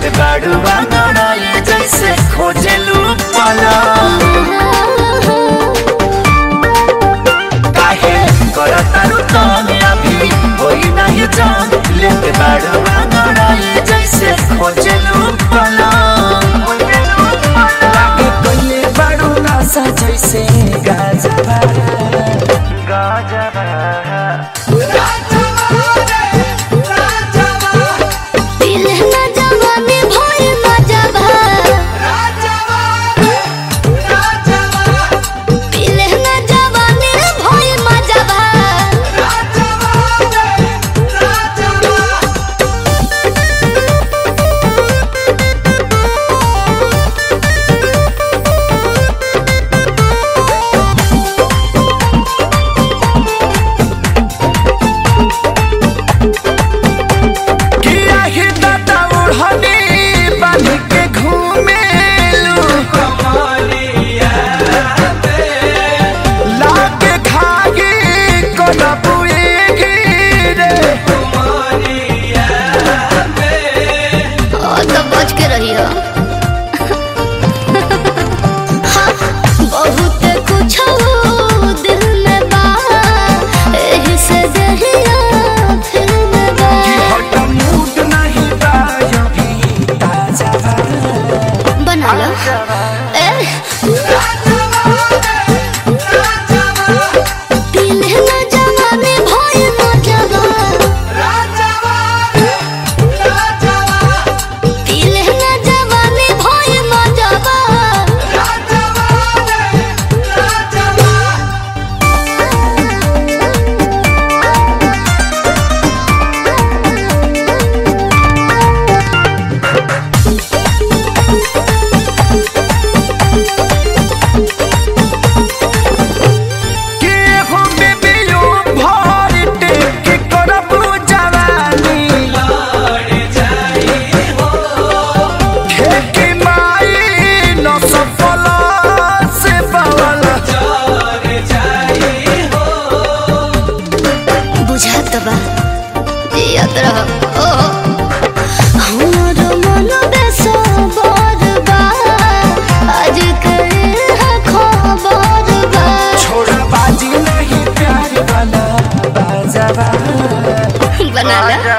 लेत बाड़ू बांगड़ाई जैसे खोजेलू पला काहे करतारू तंग अभी होई नहीं जान लेत बाड़ू बांगड़ाई जैसे खोजेलू पला लागे कइले बाड़ू नशा जैसे गाजबा गाजबा दिलहना जवानी भोर मजबा दिलहना जवानी भोर मजबा किया ही दादा उड़हनी बांध के घूमेलू लागे खागी कोना बुएगी रे और तो बच के रही हो बहुत कुछ दिल में बा एही से दहिया फिर में बा कि हट मूड नहीं बा अभी ताजा बा बना लो ए दिलहना जवानी भोर मजबा दिलहना जवानी भोर मजबा कि हो बेबियो भर टेक करबू जवानी खेती माई न सफल से बवला बुझात बा याद रह ओ हमर मन बेसबर बा आज करे है खबर बा छोड़ा बाजी नहीं प्यार वाला बाजावा बना ला